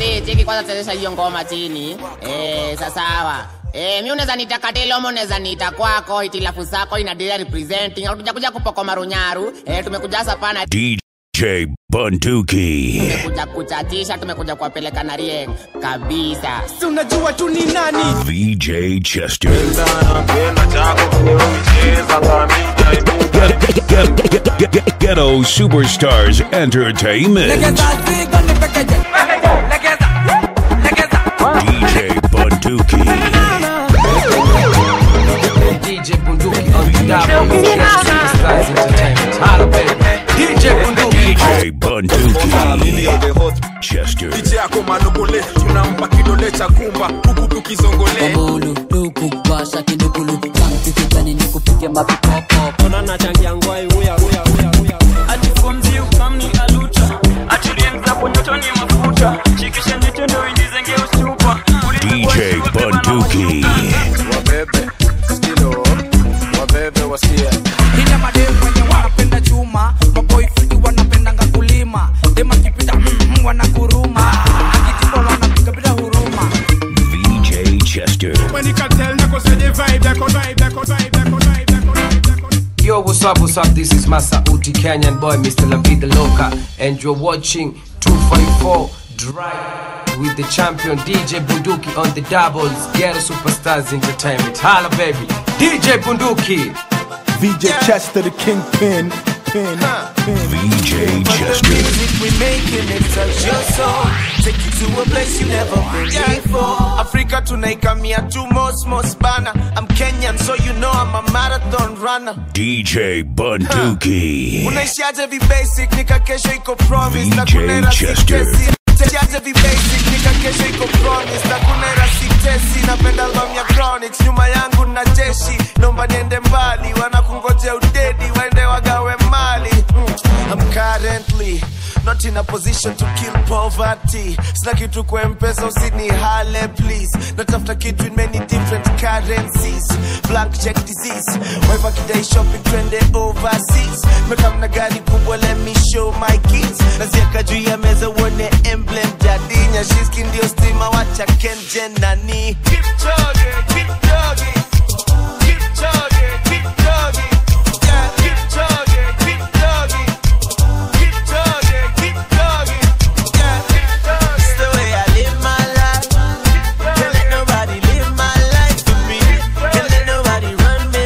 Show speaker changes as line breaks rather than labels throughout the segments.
Madhe, cheki kwanza chezesha hiyo ngoma chini. Eh, sasawa. Eh, mi unaweza niita Katelo, unaweza niita kwako, hitilafu zako ina dira representing. Hatuja kuja kupoko marunyaru. Eh, tumekuja hasa pana
DJ Bunduki.
tumekuja kuchatisha, tumekuja kuwapeleka na rieng kabisa.
Si unajua tu ni nani
VJ Chester. Ghetto Superstars Entertainment. DJ Bunduki.
DJ Bunduki on the double. Superstars Entertainment. Holla, baby. DJ Bunduki.
DJ Bunduki. Chester.
DJ yako manugule tunampa kidole cha kumba huku tukizongole
Bulu, luku, washa kidukulu Kampi kijani ni kupige mapipopo
onana changia ngwai uya uya uya uya
atikomzi ukamni aluta atulienza ponyotoni mafuta shikisha nitendo indizenge usupa
DJ Bunduki.
wabebe skilo wabebe wasikie
ina madem wenye wanapenda chuma maboyfriend wanapendanga kulima dem akipita mm, mm, wanaguruma akitipa wanapiga bila huruma
VJ Chester.
when you can tell nako say the vibe nako vibe nako vibe nako vibe nako vibe nako
Yo, what's up, what's up? This is Masa Uti Kenyan boy, Mr. La Vida Loca, and you're watching 254 Drive with the champion DJ Bunduki on the doubles. Ghetto Superstars Entertainment. Holla, baby. DJ Bunduki.
VJ Chester, the kingpin. Pin, pin.
VJ Chester.
we making it touch your soul take you to a place you never been before africa tunaikamia tu mosmos bana i'm kenyan so you know i'm a marathon runner
DJ Bunduki.
unaishiaje vibasic nika kesho iko promise na
VJ
kuna era
Chester.
sitesi Unaishiaje vibasic nika kesho iko promise na kuna era sitesi napenda album ya chronics nyuma yangu na jeshi nomba niende mbali wanakungojea udedi waende wagawe mali mm. I'm currently not in a position to kill poverty sina kitu kwa mpesa usini hale please natafuta kitu in many different currencies blank check disease waiva kidai shopping twende overseas mekamna gari kubwa let me show my kids nazieka juu ya meza uone emblem jadinya shiski ndio stima wacha kenje nani Keep chugging, keep chugging. Keep chugging, keep chugging. Yeah, keep chugging, keep chugging. Keep chugging, keep chugging. Yeah, it's the way I live my life. Can't let nobody live my life for me. Can't let nobody run me.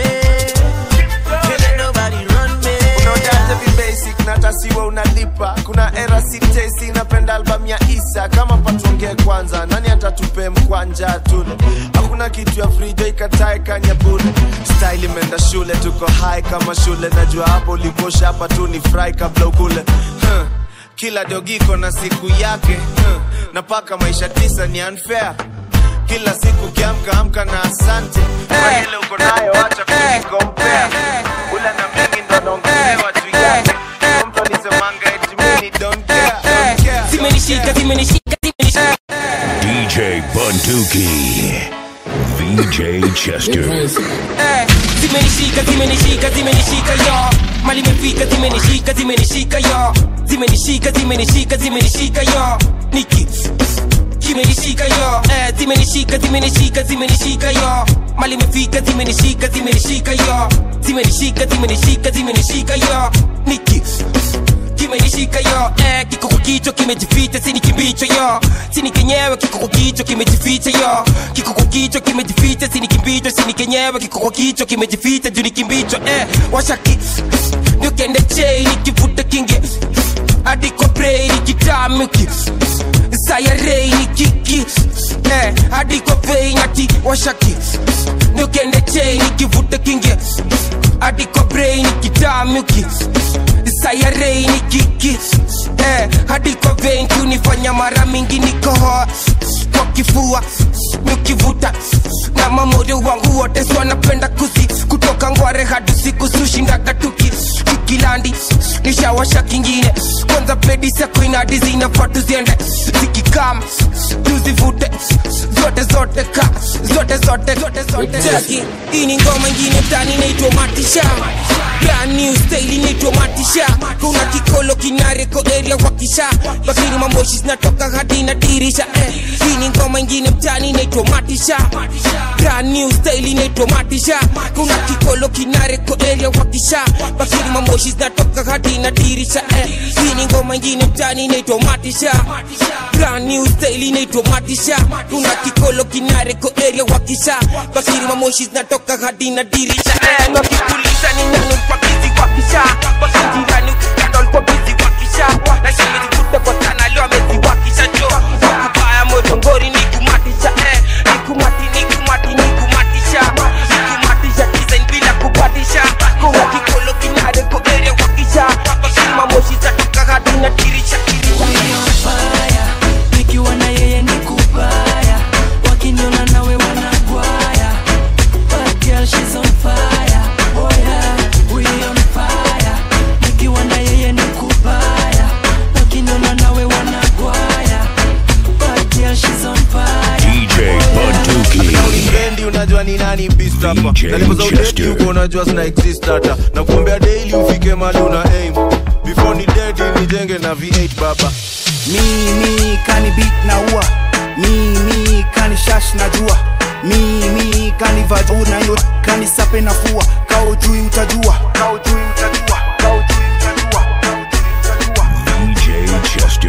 Can't let nobody run me. Unaojaza vibasic na tasiwa unalipa. Kuna era sitesi napenda album ya Isa kama patonge kwanza, nani atatupe mkwanja tule? Hakuna kitu ya frijo ikatae kanya bure. Style imeenda shule, tuko high kama shule. Najua hapo ulikosha hapa tu ni fry kabla ukule. Huh. Kila dogiko na siku yake huh. na paka maisha tisa ni unfair kila siku kiamka amka na asante kwa ile uko nayo acha kujikompea ula na mingi ndo naongelewa juu yake Kuna mtu alisemanga eti mimi don't care, don't care.
zimenishika zimenishika zimenishika
DJ Bunduki. VJ Chester.
Eh, zimenishika zimenishika zimenishika yo mali imefika zimenishika zimenishika yo zimenishika zimenishika zimenishika yo niki kimenishika yo eh, zimenishika zimenishika zimenishika yo mali imefika zimenishika zimenishika yo zimenishika zimenishika zimenishika yo niki kimenishika yo eh, kiko kwa kichwa kimejificha sini kimbicho yo sini kenyewe kiko kwa kichwa kimejificha yo kiko kwa kichwa kimejificha sini kimbicho sini kenyewe kiko kwa kichwa kimejificha juu ni kimbicho eh, washaki niukende chei nikivuta kinge hadi kwa brei nikitamuki sayarei nikiki eh, hadi kwa vei nati washaki niukende chei nikivuta kinge hadi kwa brei nikitamuki sayarei ni kiki eh, hadi kwa vein kunifanya mara mingi nikohoa kwa kifua nikivuta na mamodo wangu wote so wanapenda kusi kutoka ngware hadi siku sushindaga tuki kikilandi nishawasha kingine kwanza ladies yako inadi zinafaa tuziende zikikam tuzivute zote zote ka zote zote zote zote Cheki, hii ni ngoma ingine tani inaitwa matisha brand new style inaitwa matisha kuna kikolo kinareko area wakisha bakini mamoshi zinatoka hadi na dirisha eh. hii ni ngoma ingine mtani inaitwa matisha brand new style inaitwa matisha kuna kikolo kinareko area wakisha bakini mamoshi zinatoka hadi na dirisha eh. hii ni ngoma ingine mtani inaitwa matisha brand new style inaitwa matisha kuna kikolo kinareko area wakisha bakini mamoshi zinatoka hadi na dirisha eh. wakikuliza ni nani kwa bizi wakisha wakijirani ukikadol kwa bizi wakisha na shimezikuta kwa sana leo ameziwakisha jo kubaya motongori ni kumatisha eh. ni kumati ni kumati ni kumatisha ni kumatisha design bila kupatisha kuna kikolo kinareko area wakisha bakini mamoshi zinatoka hadi na dirisha
fire nikiwa na yeye ni kubaya wakiniona nawe wanagwaya Bad girl, she's on fire. Oh yeah, we on fire. Nikiwa na yeye ni kubaya wakiniona nawe wanagwaya Bad girl, she's on fire.
DJ Bunduki.
Bendi unajua ni nani beast hapa
DJ
na lipo za udedi
Chester.
huko unajua zina exist hata na kuombea daily ufike mali una aim before ni dedi nijenge na V8 baba
mimi kani beat na ua mimi kani shash na jua mimi kani vaju na yo kani sape na fua kao jui utajua kao jui utajua kao jui utajua kao jui utajua
DJ Chester.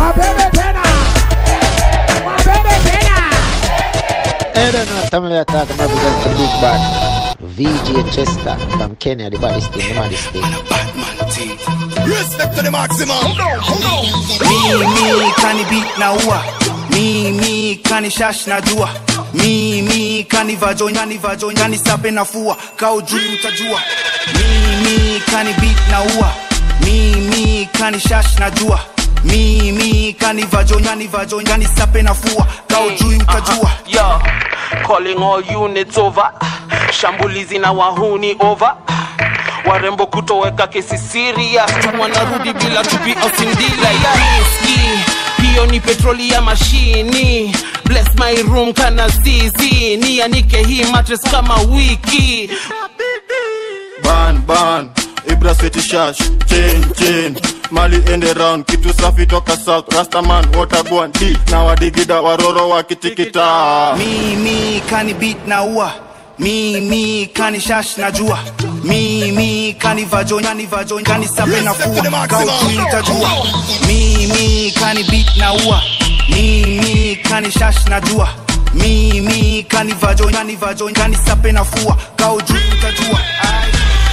Erano tamle attack my present the big bad VJ Chester from Kenya the baddest thing the maddest thing
Respect to the maximum
mimi kani beat na ua mimi kani shash na jua mimi kani vajo kani vajo kani sape na fua kao jui utajua mimi kani beat na ua mimi kani shash na jua mimi kani vajo kani vajo kani sape na fua kao jui utajua
Yo, calling all units over. Shambulizi na wahuni over. Warembo kutoweka kesi serious, wanarudi bila tupi au sindila ya riski. Hiyo ni petroli ya mashini. Bless my room kana zizi, nianike hii mattress kama wiki.
ban ban ibra city shash chain chain mali ende round kitu safi toka south rastaman waterborn d na wadigida waroro wakitikita
mimi kani beat na ua mimi kani shash na jua mimi kani vajo kani vajo kani sape na fua kao jui utajua mimi kani beat na ua mimi kani shash na jua mimi kani vajo kani vajo kani sape na fua kao jui utajua Ai.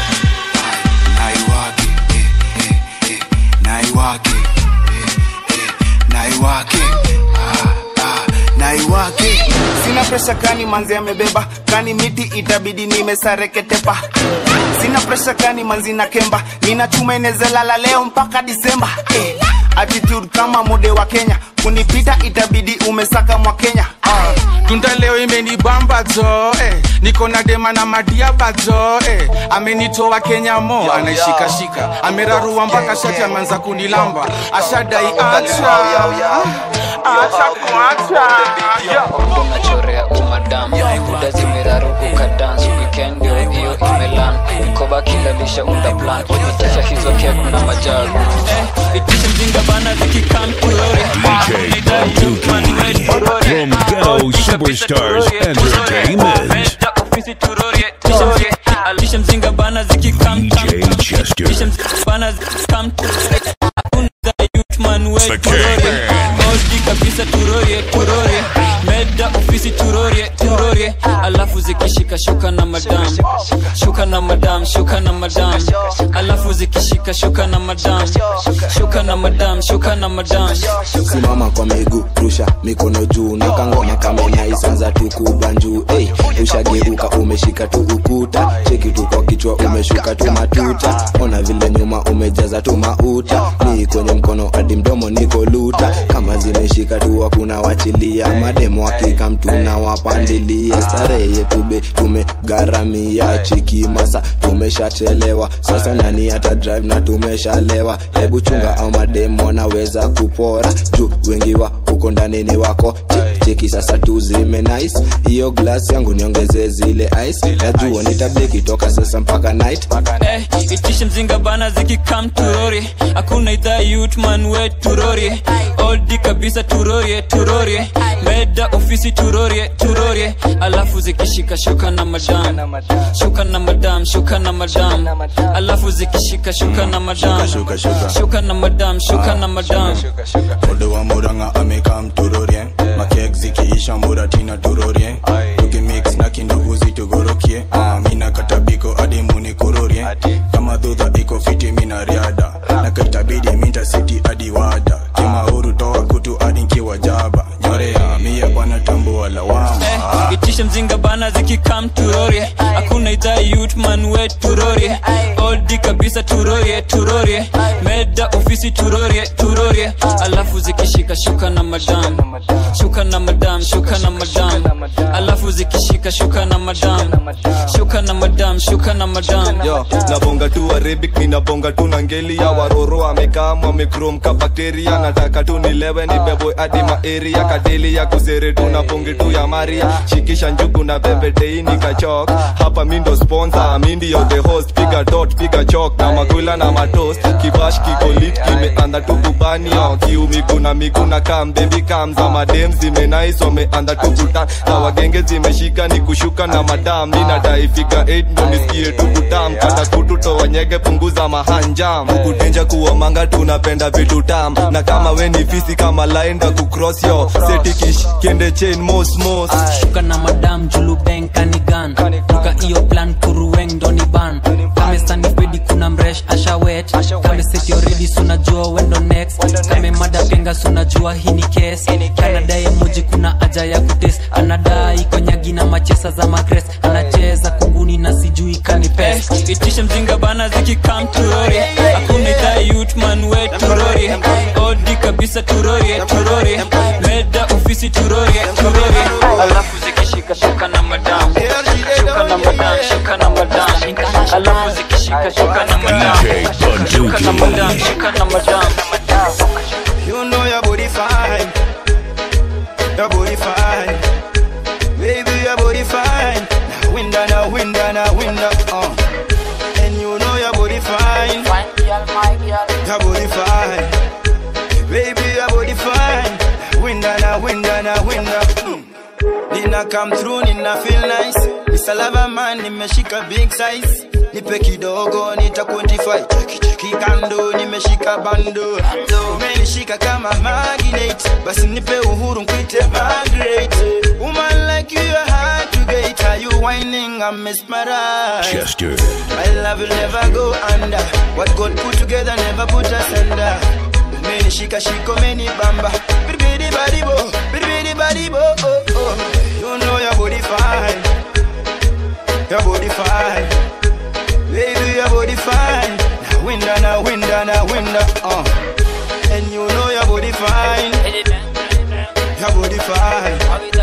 naiwake eh, eh, eh, naiwake eh, eh, naiwake ah, ah, naiwake sina presha kani manzi amebeba kani miti itabidi nimesareketepa sina presha kani manzi na kemba nina chuma inezalala leo mpaka disemba eh, attitude kama mode wa kenya kunipita itabidi umesaka mwa kenya ah.
tunda leo imenibamba zo eh. niko na dema na madiaba zo eh. amenitoa kenya mo anaishikashika amerarua mpaka shati ameanza kunilamba ashadai acha acha kuacha
unachorea umadam muda zimeraruka dance weekend ndio hiyo imelan mkoba kilalisha unda plan itisha hizo kek na majagu
itisha mzinga bana zikikam kurori
DJ Bunduki. From Ghetto Superstars Entertainment.
Tisha mzinga bana zikikam
DJ Chester.
Tisha mzinga bana zikikam man we
The
turorie Moshi kabisa turorie turorie Meda ofisi turorie turorie Alafu zikishika shuka na madam Shuka na madam shuka na madam Alafu zikishika shuka na madam Shuka na madam shuka na madam
simama kwa miguu rusha mikono juu na kangoma kama inaisanza tu kubanjuu hey, ushageuka umeshika tu ukuta cheki tu kwa kichwa umeshuka tu matuta ona vile nyuma umejaza tu mauta ni kwenye mkono hadi mdomo niko luta kama zimeshika tu hakuna wachilia madem mademu hakika mtuna wapandilia starehe yetu be tumegharamia chiki masa tumeshachelewa sasa nani hata drive na tumeshalewa hebu chunga au mademu wanaweza kupora juu wengi wa huko ndani ni wako Che- cheki sasa tuzime nice hiyo glass yangu niongeze zile ice najua nitabeki toka sasa mpaka night
Eh, itishe mzinga bana zikikam turori hakuna idhaa yutman we turorie oldi kabisa turorie turorie meda ofisi turorie turorie alafu zikishika shuka na madam shuka na madam shuka na madam alafu zikishika shuka na madam
Shuka, shuka.
shuka na madam shuka na madam
Ode wa muranga amekam turorie makek zikiisha muratina turorie tukimix na kinduguzi tugorokie Ah, mina katabiko adi muni kurorie kama dhudha iko fiti mina riada na kaitabidi minta siti adi wada kimauru toa kutu adi nkiwa jaba nyorea mia bwana tambua lawama
Eh, itishe mzinga bana zikikam turorie hakuna idhaa yutman we turorie oldi kabisa turorie turorie meda ofisi turorie turorie alafu zikishika shuka na madam shuka na madam shuka na madam alafu zikishika shuka na madam shuka na madam shuka na madam
yo nabonga tu arabic ninabonga tu na ngeli ya waroro amekam amekrom ka bakteria nataka tu nilewe nibebwe hadi maeria kadeli ya kusere tu na bonge tu ya maria shikisha njugu na bebetei nikachok hapa mi ndo sponsor mi ndio the host piga dot piga chok na makula na matos kibash kikolit kimeanda tu kubanio kiumigu na migu na kam baby kam za madem zimenais wameanda tu kutan na wagenge zimeshika ni kushuka na madam mi nadai figa 8 ndo nisikie tu kutam kata kutu towanyege punguza mahanjam kutenja kuomanga tunapenda vitu tam na kama we ni fisi kama laenda kucross yo setikish kende chain mos mos
shuka na madam julu beng kanigan tuka iyo plan kuruweng doni ban kame stani pedi kuna mresh ashawet kame seti already sunajua wendo next kame mada penga sunajua hii ni case kanadai emoji kuna aja ya kutes anadai konyagi na machesa za magres anacheza kunguni na sijui kanipes
Eh, itishe mzinga bana zikikam turorie hakuna idhaa yutman we turorie oldi kabisa turorie turorie meda ofisi turorie turorie alafu zikishika shuka na madam shuka na madam shuka na madam alafu zikishika shuka na madam shuka na madam shuka na madam
You know your body fine. Your body fine. Baby, your body fine. Now winda, now winda, now winda. Uh. And you know your body fine. Your body fine. Baby, your body fine. Now winda, now winda, now winda. Mm. Nina come through, nina feel nice. Nisalava man, nimeshika big size. Nipe kidogo, nita quantify. Cheki cheki kando, nimeshika bando. Umenishika kama magnet. Basi nipe uhuru nkwite Margaret. Woman like you, you're hard to get. Are you whining? I'm mesmerized.
Chester.
My love will never go under. What God put together never put us under. Umenishika shiko meni bamba. Bidi badi bo, bidi badi bo. Oh, oh. You know your body fine. Your body fine. Baby, your body fine. Now winda, now winda, now winda. Uh. And you know your body fine. Your body fine.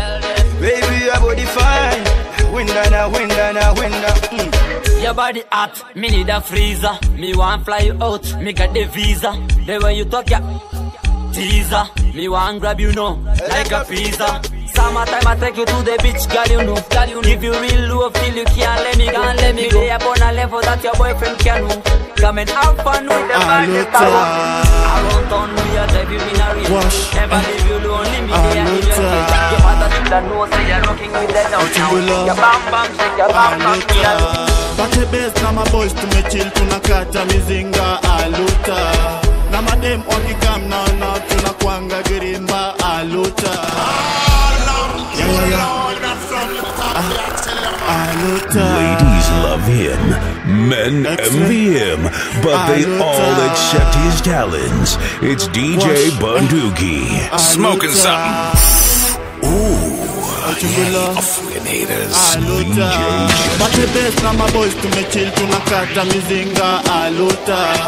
Baby, your body fine. Now winda, now winda, now winda. Mm.
Your body hot, me need a freezer. Me want fly you out, me got the visa. The way you talk, yeah, teaser. Me want grab you know, like a pizza. Summertime I take you to the beach, girl you know. Girl, you know. If you real low, feel you can't let me go. Can't let me go. Lay up on a level that your boyfriend can know. Come and have fun with the body power. Around town we are drive you in a race. Never leave you lonely, me there in your face. Your mother should have known, say you're rocking with the down now. Your bam bam shake, your bam bam me a
Pate best na maboys tumechill tunakata mizinga aluta na madem wakikam naona tunakwanga girimba aluta Yeah, yeah, yeah. Ah, aluta
Ladies love him, men envy him, but they all accept his talents. It's DJ Bunduki.
Smoking
something. Ooh.
aluta Pate best na maboys tumechill tunakata mizinga aluta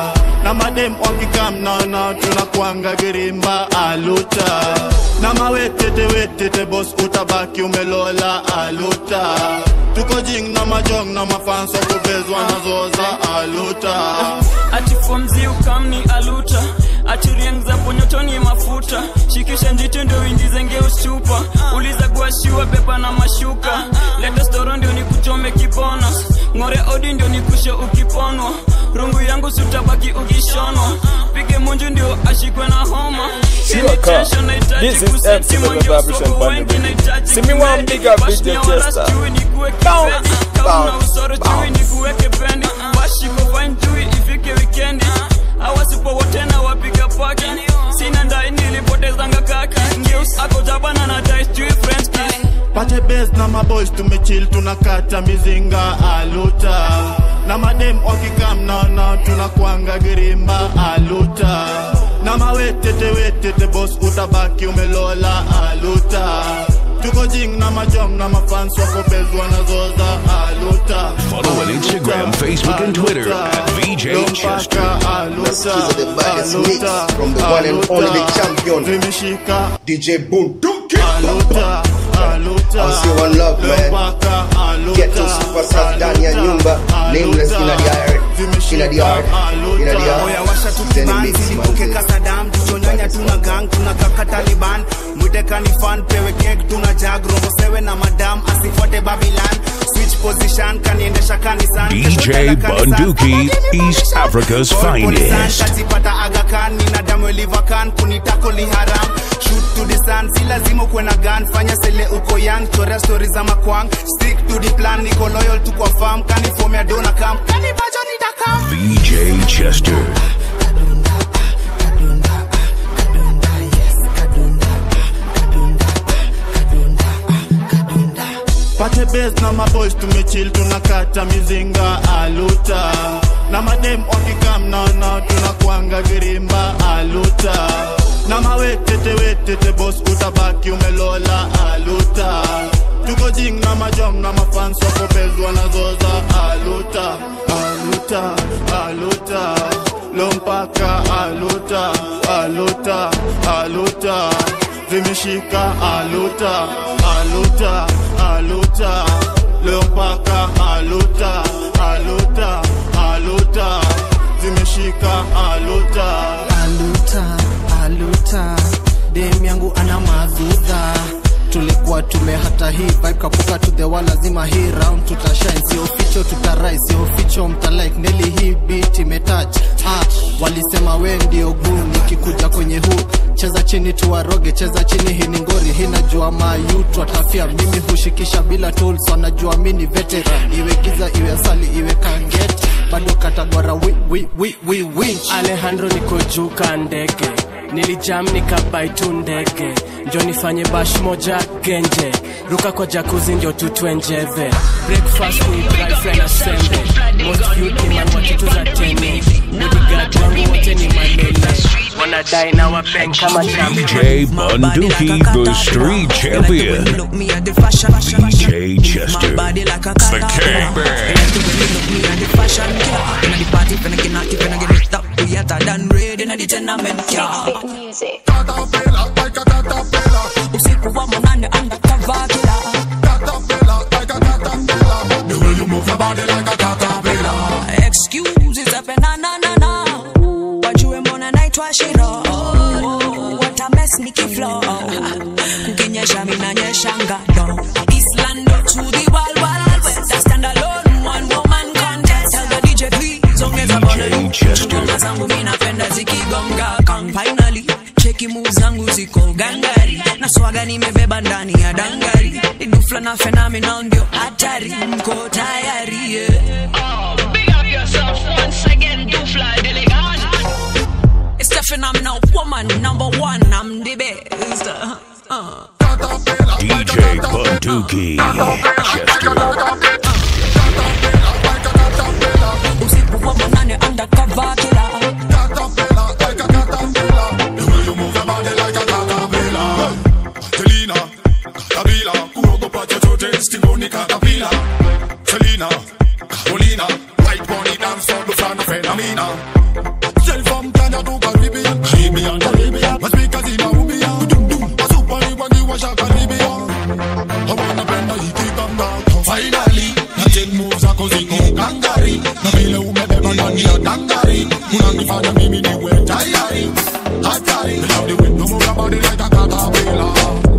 na madem wakikam naona tunakwanga girimba aluta na mawetete wetete bos utabaki umelola aluta tuko jing na majong na mafanso kubezwa nazoza aluta
ati fomzi ukamni aluta ati rieng za ponyotoni mafuta shikisha njiti ndio uingize ngeustupa uliza guashiwa beba na mashuka leta storo ndio nikuchome kibonus ng'ore odi ndio nikushe ukiponwa rungu yangu sutabaki ukishonwa pige munju ndio ashikwe na homa
Sure, car. This is MC the Vibration Band. See me one bigger video tester. Bounce, bounce,
usoro chui nikuweke pendi washiko fine chui ifike wikendi awasipo wote na wapiga paki sina ndai nilipotezanga kaki ngeus ako jabana na dais chui french kiss
pate bes na maboys tumechill tunakata mizinga aluta na madem wakikam naona tunakwanga girimba aluta na mawetete wetete bos utabaki umelola aluta tuko jing na majong na mafans wako bez wanazoza aluta
Follow on Instagram, Facebook, and Twitter at VJ Chester.
Nasikiza
the baddest mix from the one and only the champion DJ Bunduki
aluta aluta
I'll see one love man Get to superstars ndani ya nyumba Nameless in the yard In the yard In the
oya
yard
washa tu
Then
kiban
mix
zilipuke
man
kasadam tuchonyanya tuna gang tuna kaka taliban mwitekani fan pewe kek tuna jag robo sewe na madam asifuate babilan switch position kaniendesha kanisan
DJ Bunduki, East Africa's finest.
katipata agakan nina damu elivakan kunitako li haram shoot to the sun si lazima ukuwe na gun fanya sele uko young chorea stori za makwang stick to the plan niko loyal tu kwa farm kanifomea dona kam kanivajo nitakam
VJ Chester.
pate bes na maboys tumechill tunakata mizinga aluta na madem wakikam naona tunakwanga girimba aluta na mawetete wetete bos utabaki umelola aluta tuko jing na majong na mafans wako bez wanazoza aluta aluta aluta lompaka aluta aluta aluta zimeshika aluta aluta aluta leo mpaka aluta aluta aluta zimeshika aluta
aluta aluta dem yangu ana madhudha tulikuwa tumehata hii vibe kapuka to the wall lazima hii round tutashine sio ficho tutarai sio ficho mtalike neli hii beat imetouch ah, walisema we ndio guu nikikuja kwenye huu cheza chini tuwaroge cheza chini hii ni ngori hii najua mayutu atafia mimi hushikisha bila tools wanajua mi ni veteran iwe giza iwe asali iwe kanget bado katagwara wi, wi, wi, wi, wi.
alejandro niko juu ka ndege nilijam nikabai tu ndege njo nifanye bash moja genje ruka kwa jakuzi ndio tutwenjeve breakfast ni dry fry na sembe most youth ni man wa kitu za tene bodyguard wangu wote ni malele wanadai na wabeng kama
DJ Bunduki, the street champion. DJ Chester. The King
usiku wa manane undercover killer
The way you move your body like a caterpillar.
excuses up na na na na wajue mbona naitwa shiro what a mess nikiflow kukinyesha minanyeshanga do islando to the wild wild west a stand alone one woman contest tell the dj please ongeza volume ngoma zangu minapenda zikigonga kang finally cheki move zangu ziko gangari na swaga nimebeba ndani ya dangari ni dufla na phenomenal ndio hatari mko tayari yeah.
Big up yourself once again, do fly delegate.
It's the phenomenal woman, number one, I'm the best. Uh.
DJ Bunduki, Chester.
Usiku wa manane undercover killer.
Selena, Kabila, kuogopa chochote, stingoni katapila. Selena, Carolina, white pony dance on the front of Philomena. Tell
Caribbean, Caribbean. Maspika zina ubia, wasupari wakiwasha Caribbean. Hawanapenda ikikanga. Finally, na take moves zako ziko gangari. Na vile umebeba ndani ya dangari. Unanifanya mimi niwe tayari. Hatari. I love the way you move your body like a caterpillar.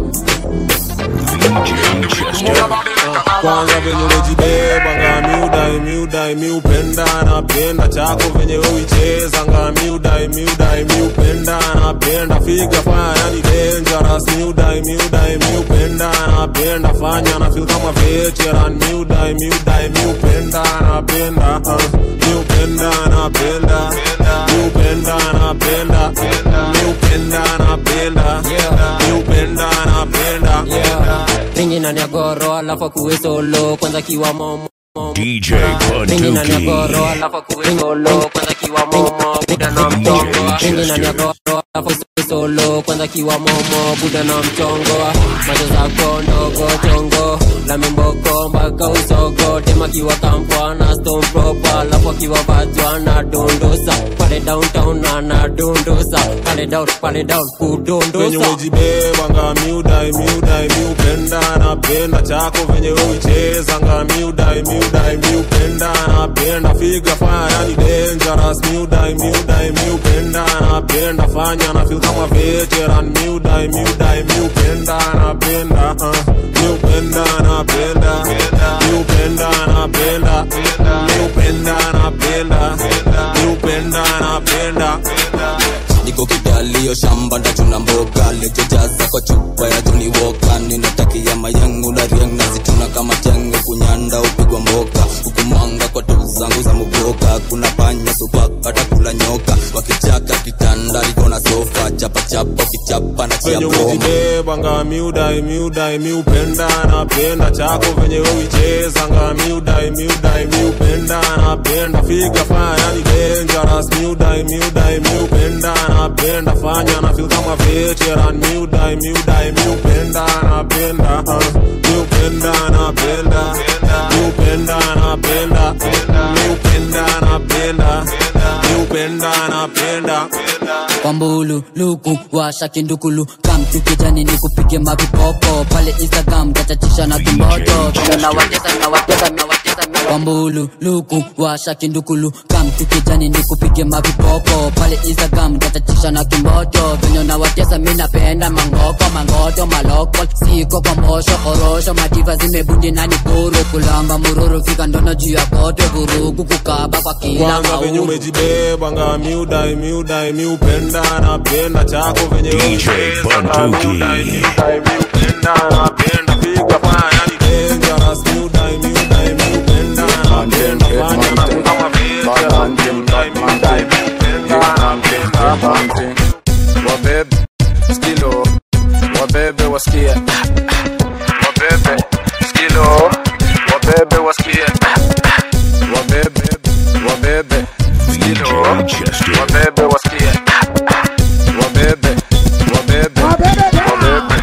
kwanza venye umejibeba ngami udai miudai miupenda napenda chako venye uicheza ngami udai miudai miupenda napenda figa fanya ni dangerous miudai miudai miupenda napenda fanya na feel kama veteran miudai miudai miupenda napenda uh, miupenda napenda miupenda napenda miupenda napenda miupenda napenda
ringi na nyagoro alafu akuwe solo kwanza kiwa momo
DJ
ringi na
Bunduki.
nyagoro alafu akuwe solo kwanza kiwa momo buda na mchongo ringi na nyagoro alafu akuwe solo kwanza kiwa momo buda na mchongo macho zako ndogo chongo la mimboko mpaka usogo tema kiwa kampwa na stone proper alafu akiwa vajwa na dondosa pale downtown ana dondosa pale down pale down
venye
kudondosa
umejibeba ngami udai miudai miupenda napenda chako venye uicheza ngami udai miudai miupenda napenda figa fanya ni dangerous miudai miudai miupenda napenda fanya na feel kama veteran miudai miudai miupenda napenda uh, miupenda napenda miupenda napenda miupenda napenda miupenda napenda
niko kidalio shamba ndachuna mboga lejojaza kwa chupa ya joni woka ninatakia mayangu na riang nazituna kama tenge kunyanda upigwa mboka hukumanga kwa tu zangu za muboka kuna panya supaka takula nyoka wakichaka kitanda liko na sofa chapachapa kichapa na
venye
chiaboma
umejibeba ngami udai miudai miupenda napenda chako venye uicheza ngami udai miudai miupenda napenda figa fanya ni dangerous miudai miudai miupenda napenda fanya na feel kama veteran miudai miudai miupenda napenda uh, miupenda napenda miupenda napenda miupenda napenda miupenda napenda
kwambulu luku washa kindukulu kamtu kijani ni kupige mavipopo pale instagram tachachisha na kimboto vile nawatesa nawatesa nawatesa kwambulu luku washa kindukulu kamtu kijani ni kupige mavipopo pale instagram tachachisha na kimboto venye nawatesa mi napenda mangoko mangoto maloko siko kwa mosho korosho madiva zimebundi nani kuru kulamba mururu fika ndono juu ya kote vurugu kukaba kwa kila
kwanza venye
mauru
umejibeba ngami udai miudai miupenda napenda chako venye
DJ Bunduki.
miupenda napenda figa fanya ni dangerous miudai miudai miupenda napenda fanya na feel kama veteran miudai miudai miupenda napenda
wabebe skilo wabebe wasikie wabebe skilo wabebe wasikie wabebe wabebe skilo wabebe wasikie wabebe wabebe wabebe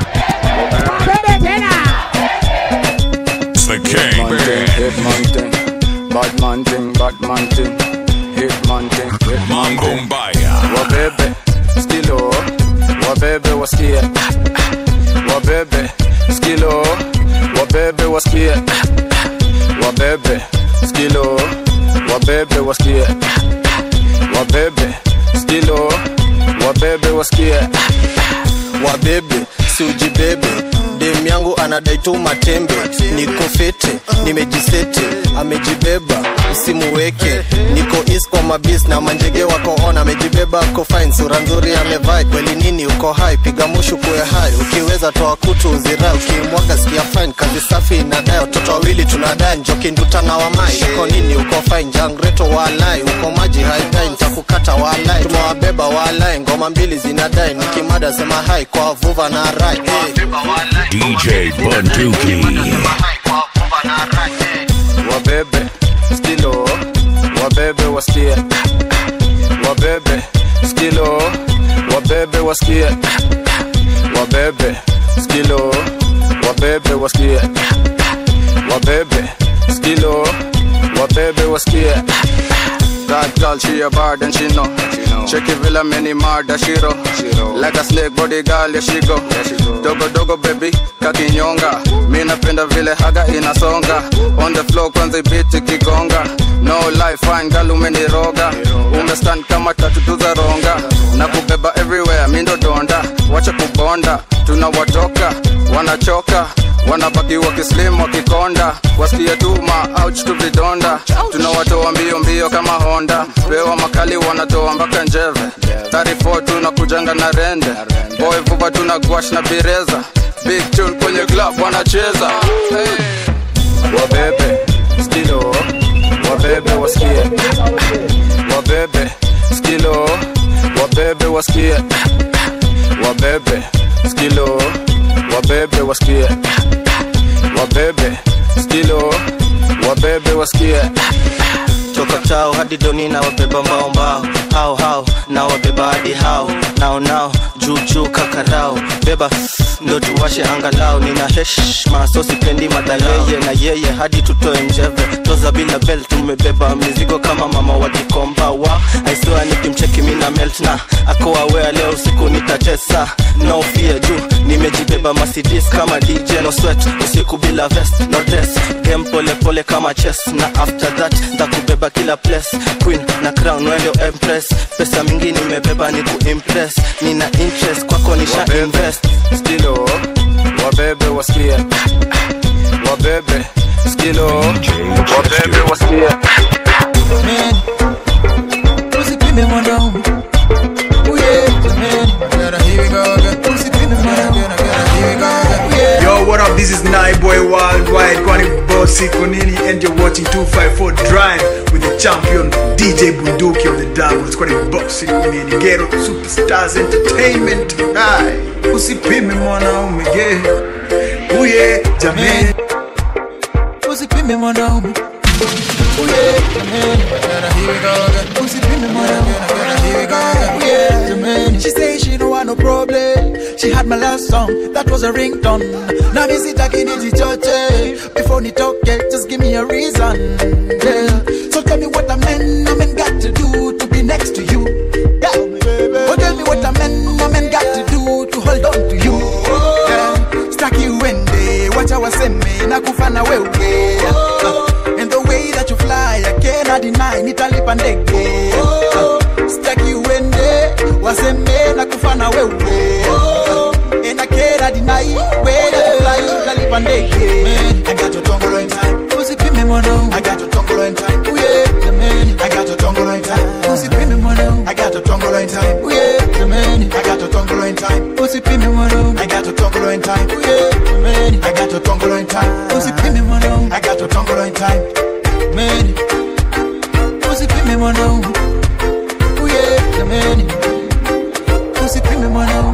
It's the King Band.
Bad man thing, bad man thing, hit man thing, hit man thing.
wabebe skilo wabebe wasikie wabebe skilo wabebe wasikie wabebe skilo wabebe wasikie wabebe skilo wabebe wasikie
wabebe si ujibebe dem yangu anadai tu matembe niko fete nimejisete amejibeba usimuweke niko is kwa mabis na manjege wako on amejibeba ako fine sura nzuri amevai kweli nini uko hai piga mushu kuwe hai ukiweza toa kutu uzirai ukimwaga sikia fine kazi safi inadai watoto wawili tunadai njoki nduta na wamai uko nini uko fine jangreto walai uko maji haidai nitakukata walai tumewabeba walai ngoma mbili zinadai nikimada sema hai kwa vuva na rai hey.
DJ Bunduki.
wabebe skilo wabebe wasikie wabebe skilo wabebe wasikie wabebe skilo wabebe wasikie wabebe skilo wabebe wasikie
That girl, she a bad and she know. Check it, villa many murder, she roll. Like a snake body girl, yeah she go. Dogo dogo baby, kakinyonga. Mi napenda vile haga inasonga. On the floor kwanza ibiti kigonga. No life, fine girl umeniroga. Umestand kama tatu tu za ronga. Na kubeba everywhere, mi ndo donda. Wacha kubonda, tunawatoka, wanachoka wanabaki wakislim wakikonda wasikie tuma ouch tu vidonda tunawatoa mbio mbio kama honda pewa makali wanatoa mpaka njeve 34 tunakujanga na rende boy vuba tuna gwash na bireza big tune kwenye club wanacheza hey. wabebe skilo wabebe wasikie wabebe skilo wabebe wasikie wabebe skilo wabebe wasikie wabebe skilo wabebe wasikie
toka tao hadi doni na wabeba mbao mbao hao hao na wabeba hadi hao nao nao juu juu kakarao beba ndo tuwashe angalau nina heshma so sipendi madayeye na yeye hadi tutoe njeve toza bila bel tumebeba mizigo kama mama wajikomba wa aisiwa nikimcheki mina melt na akoawea leo usiku nitatesa no fear juu nimejibeba masidis kama dj no sweat usiku bila vest no dress game pole pole kama chess na after that ntakubeba kila place queen na crown wendo empress pesa mingi nimebeba ni kuimpress nina interest kwako nisha invest
skilo wabebe wasikie wabebe skilo wabebe wasikie
usipime mwanaume uye jamani gotta here we go again usipime mwanaume gotta here we go again yeah
Yo, what up? This is Boy Worldwide, Kwani Bossy Konini, and you're watching 254 Drive with the champion DJ Bunduki on the doubles. Kwani Bossy Konini, Ghetto Superstars Entertainment. Hai, usipime mwanaume ge, uye jamani.
usipime mwanaume uye jamani gotta here we go again usipime mwanaume gotta here we go again yeah jamani she say she don't want no problem she had my last song that was a ringtone now me sitaki nijichoche before nitoke just give me a reason yeah so tell me what a man a man got to do to be next to you yeah oh tell me what a man a man got to do to hold on to you yeah staki uende wacha waseme na kufana wewe uh, and the way that you fly I cannot deny nitalipa ndege uh, staki uende waseme na kufana wewe uh, and I cannot deny way that you fly nitalipa ndege I got your tongue in time usipime mwanangu I got your tongue in time oh yeah jamani I got your tongue in time usipime mwanangu I got your tongue in time oh yeah jamani I got your tongue in time usipime mwanangu I got your tongue in time oh yeah jamani I got your tongue in time usipime mwanangu I got your tongue in time man usipime mwanangu oh yeah jamani usipime mwanangu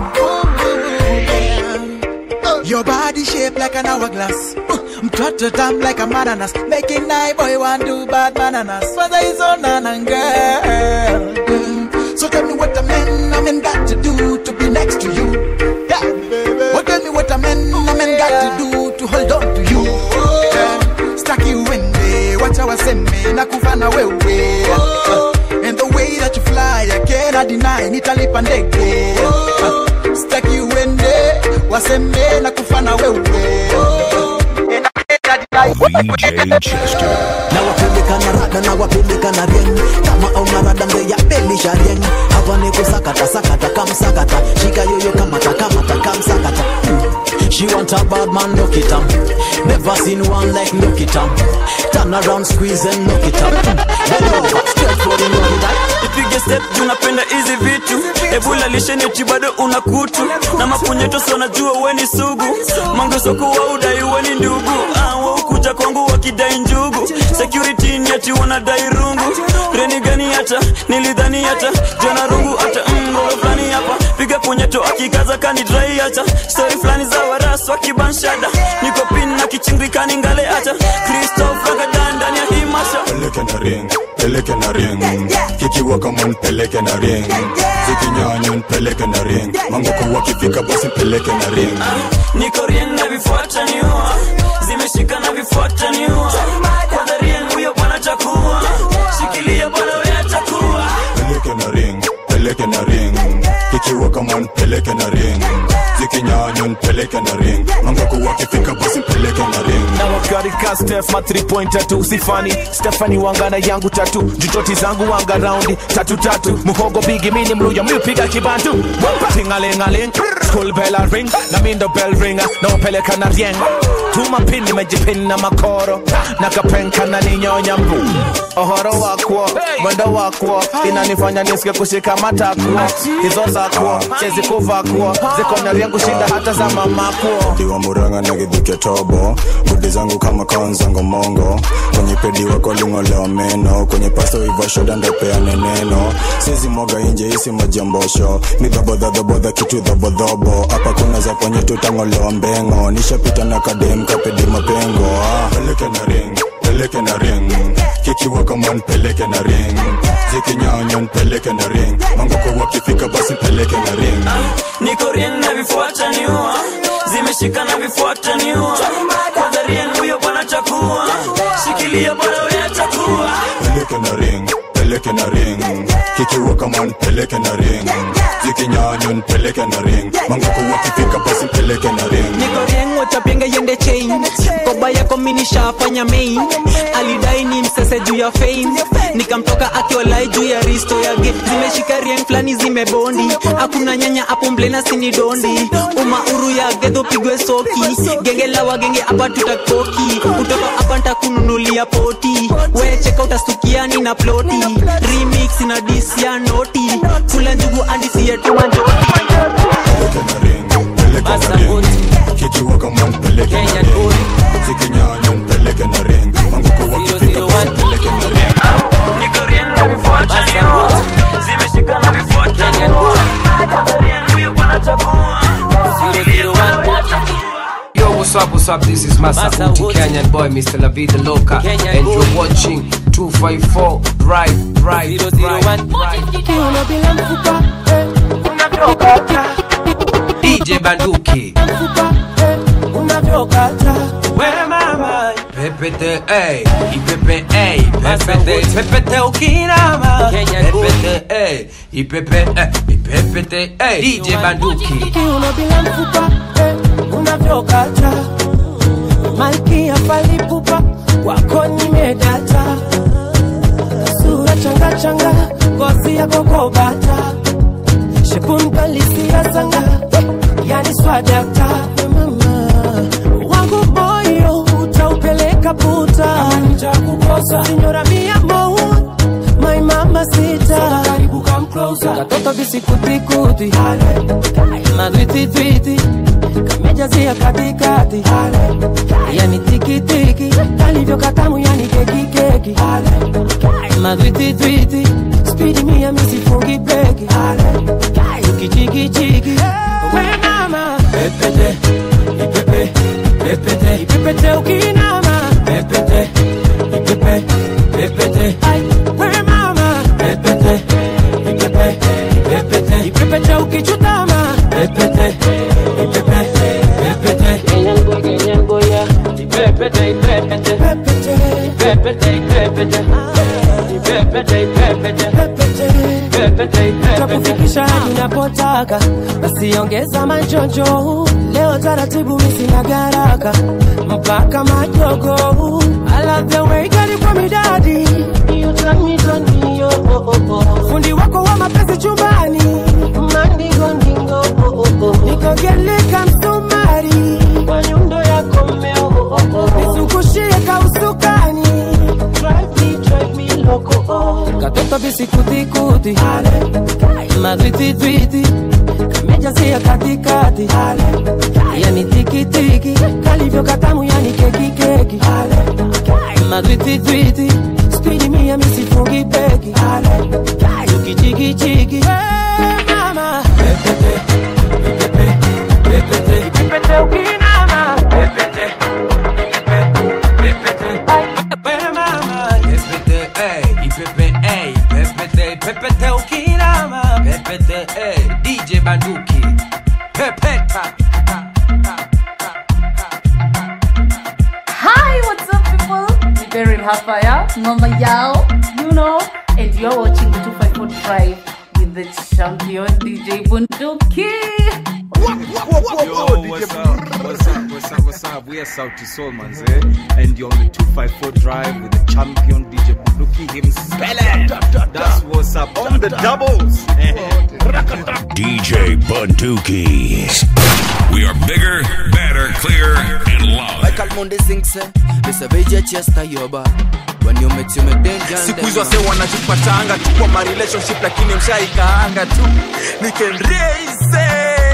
Your body shaped like an hourglass. Uh, Mtoto dumb like a mananas. Making night boy want do bad bananas. Father is on and girl. Mm, So tell me what a man, a man got to do to be next to you. Yeah. Oh, tell me what a man, a man got to do to hold on to you. Yeah. Staki uende, wacha waseme na kufana wewe. Uh, And the way that you fly, I cannot deny, nitalipa ndege. Uh, Staki uende, waseme na kufana wewe. And I cannot deny.
DJ Chester.
na wapeleka na rada na wapeleka na rien kama auna rada mbe ya belisha rien hapa ni kusakata sakata kamsakata shika yoyo kamata kamata kamsakata Mm. she want a bad man look it up never seen one like look it up turn around squeeze and look it up Mm. Bend over, stretch for the money that
ipige step juu napenda hizi vitu ebula lisheneti bado una kutu na mapunyeto si wanajua weni sugu mangesoko wa udai weni ndugu ah, waukuja kwangu wakidai njugu security ni ati wanadai rungu reni gani hata nilidhani hata jana rungu hata mgolo fulani hapa piga punyeto akikaza kani drai hata stori fulani za waras wakibanshada niko pin na kichingikani ngale hata kristof ragadan ndani ya hii masha
peleke na ring peleke na ring kikiwa kama npeleke na ring zikinyanya npeleke na ring mangoko wakifika basi peleke na ring
niko rien na vifuata niua zimeshika na vifuata niua kwanza rien huyo bwana chakua shikilia bwana weata
man peleke na ring zikinyanya nipeleke na ring mangaku wakifika basi mpeleke na ring
na wakarika stef ma 3 point tatu sifani stefani wangana yangu tatu jutoti zangu wanga raundi tatu tatu muhogo bigi mini mluya miupiga kibantu tingalingaling school bella ring na mindo bell ringa na upeleka na rieng tuma pin nimejipin na makoro na kapenka na ninyonya mbu ohoro wakwo mwendo wakwo inanifanya nisike kushika matakwo hizo zakwo chezi kuvakwo zikona vyangu shinda hata za mamakwo
diwa muranga na gidhuke tobo gudi zangu kama konzango mongo kwenye pedi wako lingolewa meno kwenye pasto ivashoda ndopeane neno sizi moga inje isi majambosho ni dhabodhadhabodha kitu dhabodhobo hapa kuna za kwenye tutangolewa mbengo nishapita na kadem kapedi mapengo ah. peleke na ring peleke na ring kikiwa kama npeleke na ring zikinyanya npeleke na ring mangoko wakifika basi peleke na ring
niko rien na vifuata niua zimeshika na vifuata niua kwanza rien huyo bwana chakua shikilia bwana wewe chakua
peleke na ring peleke na ring kikiwa kama npeleke na ring zikinyanya npeleke na ring mangoko wakifika basi mpeleke na ring
niko rieng wachapinga yende chain koba yako minishafanya main alidai ni msese juu ya fame nikamtoka akiwalai juu ya risto yake zimeshika rieng fulani zimebondi hakuna nyanya hapo mblena sini dondi umauru ya gedho pigwe soki genge la wagenge hapa tutakoki utoka hapa ntakununulia poti wecheka utastukiani na ploti remix na dis ya noti kula njugu andisia tumanjoti
kikiwa kama npeleke na ring zikinyanya npeleke na ring mangoko wakifika basi mpeleke na ring
niko rien na vifuata niua zimeshika na vifuata niua kwanza rien huyo bwana chakua shikilia bwana wewe chakua
Yo, what's up, what's up? This is Masa Uti, Kenyan boy, Mr. La Vida Loca, and you're watching 254 Drive, Drive, Drive, Drive.
Kiuno bila mfupa eh, unavyokata
DJ Banduki,
mfupa eh, unavyokata
we mama, pepete, ey, ipepe, ey, pepete, pepete ukinama, pepete, ey, ipepe, ey, ipepete, ey, DJ Banduki.
Kiuno bila mfupa eh, unavyokata malkia palipupa wako nimedata sura changa changa ngozi yako kobata shepunkalisia sanga yani swadata mama wangu moyo utaupeleka puta nitakukosa sinyora mia mo my mama sita karibu come closer katoto bisikutikuti madwititwiti kamejazia katikati yani tikitiki kalivyo katamu yani kekikeki madwititwiti spidi mia misifungi breki ukichikichiki we mama pepete ipepe pepete ipepete ukinama pepete ipepe pepete Ai, we mama pepete ipepe pepete ipepete ukichutama pepete ipepe pepete Kenyan boy, Kenyan boy, yeah. Ipepete, ipepete. Ipepete, ipepete. Ipepete, ipepete. Ipepete, ipepete. Takufikisha hadi unapotaka basi ongeza majonjo leo taratibu misina garaka mpaka majogo I love the way you got it from me daddy You turn me on me oh, oh, oh, oh. fundi wako wa mapenzi chumbani mandingo ndingo oh, oh, oh. nikogeleka msumari kwa nyundo yako mmeo oh, oh, oh. nizungushie kausukani drive me, drive me loco oh. katoto bisikutikuti madwititwiti kamejazia katikati yani tikitiki kalivyo katamu yani kekikeki madwititwiti spidi mia misifungi peki ukichikichiki mama pepete ipepe pepete ipepete ukinama pepete
Pepete, ey, ipepe, ey, pepete, pepete ukinama, pepete, ey, DJ Banduki, pepeta.
Hi, what's up, people? Ni Beryl Hafaya, Mama Yao, you know, and you're watching the 254 Drive with
the champion DJ Bunduki.
Yo, what's up? What's up? What's up? What's up? We are Sauti Soul, manze. And you're on the 254 drive with the champion DJ Bunduki himself. That's what's up. On the doubles.
DJ Bunduki.
We are bigger, better, clear, and loud.
Michael Monday sings eh, this a beja chesta yoba when you met you make danger
siku hizo wase wanajipatanga tu kwa marelationship lakini mshaikaanga tu nikenreise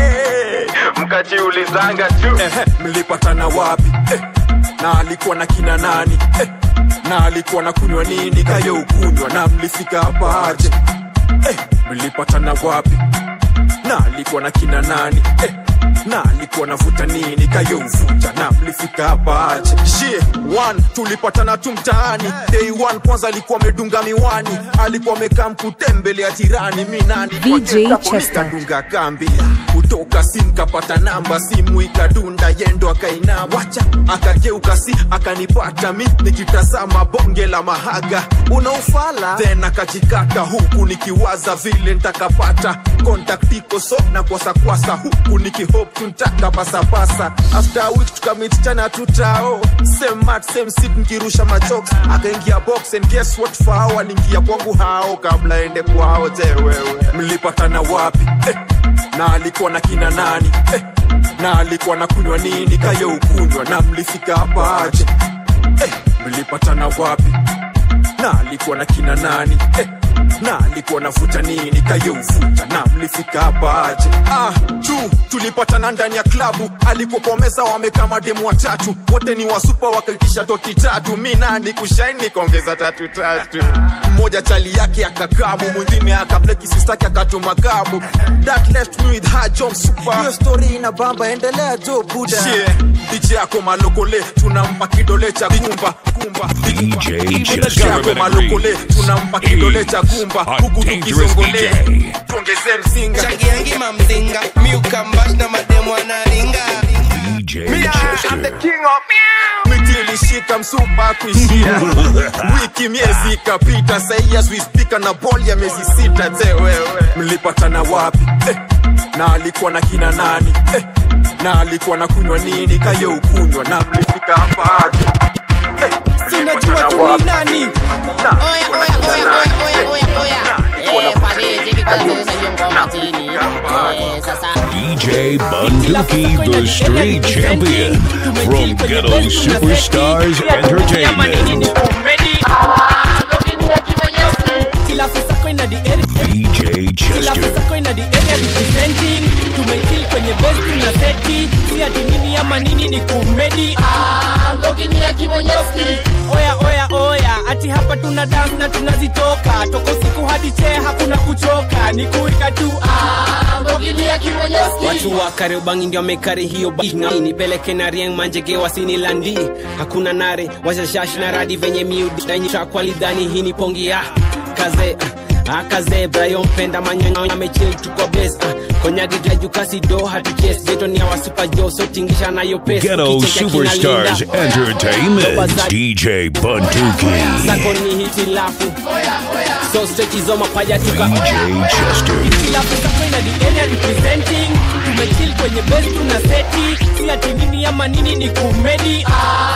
mkajiulizanga tu Ehe, mlipatana wapi eh, na alikuwa na kina nani eh, na alikuwa na kunywa nini kayo ukunywa na mlifika hapa aje eh, mlipatana wapi na alikuwa na kina nani eh, na alikuwa navuta nini kayo uvuta na mlifika hapa aje shie one tulipatana tu mtaani day one kwanza alikuwa amedunga miwani alikuwa amekaa mkutembelea jirani mi nani
VJ Chester.
kadunga kambi kutoka sim kapata namba simu ikadunda yendo akaina wacha akageuka si akanipata mi nikitazama bonge la mahaga unaufala then akajikata huku nikiwaza vile ntakapata contact iko so na kwasakwasa huku nikihope tuntaka basabasa after a week tukamit tena tutao same mat same seat nikirusha machoks akaingia box and guess what fao aliingia kwangu hao kabla ende kwao je wewe mlipatana wapi eh, na alikuwa na kina nani eh, na alikuwa na kunywa nini kayo ukunywa na mlifika hapa aje eh, mlipatana wapi na alikuwa na kina nani eh, na alikuwa navuta nini kayo uvuta na mlifika hapa aje ah, tu tulipatana ndani ya klabu alikuwa kwa meza wamekaa mademu watatu wote ni wasupa wakaitisha toti tatu mi nani kushaini nikaongeza tatu tatu mmoja chali yake akakamu mwingine akableki sistaki akatuma kabu that left me with her job super hiyo story ina bamba endelea jo buda yeah. DJ yako malokole tunampa kidole cha kumba kumba
DJ
DJ
Chester
yako malokole tunampa kidole cha kumba huku tukizongole tuongeze msinga
changiangi mamzinga miukambash na mademu analinga
DJ
miti ilishika msupa kuishia wiki miezi ikapita sahi as we speak na ball ya miezi sita je wewe mlipatana wapi eh, na alikuwa na kina nani eh, na alikuwa na kunywa nini kayo ukunywa na mlifika hapa aje eh,
sinajua tu ni nani
DJ Bunduki, the street champion from Ghetto Superstars Entertainment.
Kila pesa kwa ina the area
DJ
Kila
Chester.
pesa kwa ina the area representing Tumekill kwenye best na seti Si ati nini ama nini ni kumedi Oya oya oya ati hapa tuna dance na tunazitoka Toko siku hadi che hakuna kuchoka Ni kuika tu
watu wa kariobangi ndio wamekari hiyo banga nipeleke na rieng manjege wasini landi hakuna nare washashash na radi venye miudanyitrakwalidhani hii ni pongi ya kaze ah, akaze brayo mpenda manyanya amechil tuko bes ah, konyagidra jukasi do hatuches geto ni awa super jo so tingisha nayo pes
Ghetto
Ukicheka kina
Superstars
Linda.
Entertainment. DJ Bunduki.
zako ni hitilafu so strechizo mapaja tuka
DJ Chester.
Kila pesa kwa ina the area representing Tumekill kwenye best na seti Si ati nini ama nini ni kumedi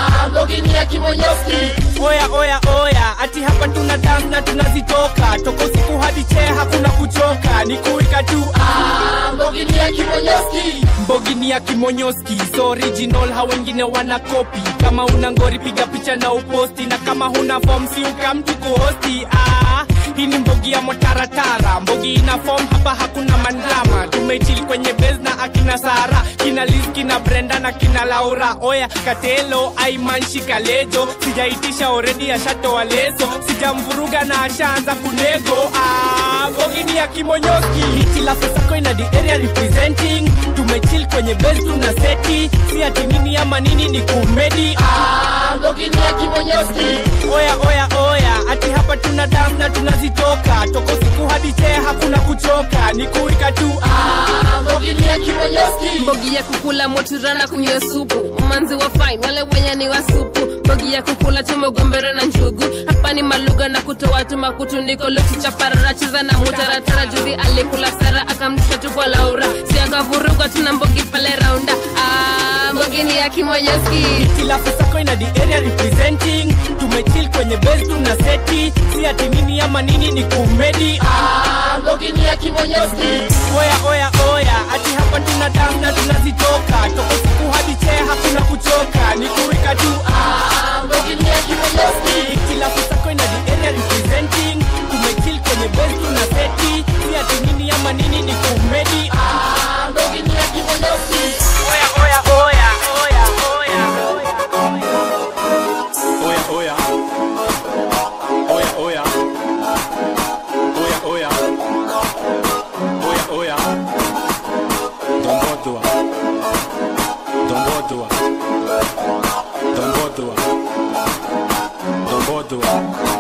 Oya oya oya ati hapa tuna dance na tunazitoka Toko siku hadi che hakuna kuchoka Ni kuika tu Mbogini ya kimonyoski So original ha wengine wana kopi Kama una ngori piga picha na uposti Na kama huna form si ukamtu kuhosti ah, Hii ni mbogi ya motaratara Mbogi ina form hapa hakuna mandama Tumechili kwenye base na akina Sara Kina Liz, kina Brenda na kina Laura Oya Katelo, Aiman, Shikalejo Sijaitisha already ashatoa leso Sijamvuruga na ashaanza kunego ah, Mbogi ni ya kimonyoski Hitila sako ina the area representing Tumechill kwenye base tuna seti Si ati nini ama nini ni kumedi ah, Mbogi ni ya kimonyoski Oya oya oya ati hapa tuna dance na tunazitoka Toko siku hadi che hakuna kuchoka Ni kuika tu ah, Mbogi ni ya kimonyoski
mbogi ya kukula moturana kunywa supu manzi wa fine wale wenye ni wa supu mbogi ya kukula tumegombera na njugu hapa ni maluga na kutoa tuma kutundiko lukichaparara cheza na mutaratara juzi alikula sara akamtisha tu kwa laura si akavuruga tuna mbogi pale raunda ah, mbogi ni ya kimonyoski
kila fasako ina the area representing tumechill kwenye base tuna seti si ati nini ama nini ni kumedi ah, mbogi ni ya kimonyoski oya oya oya ati hapa tuna damu na tunazitoka toko siku hadi chee hakuna kuchoka ni kuwika tu ah, mbogi ni ya kimonyoski kila fasako ina the area representing tumechill kwenye base tuna seti si ati nini ama nini ni kumedi ah, mbogi ni ya kimonyoski oya oya oya oya oya
Oya, oya. Oya, oya. Oya, oya. Oya, oya. Dombodua. Dombodua. Dombodua. Dombodua.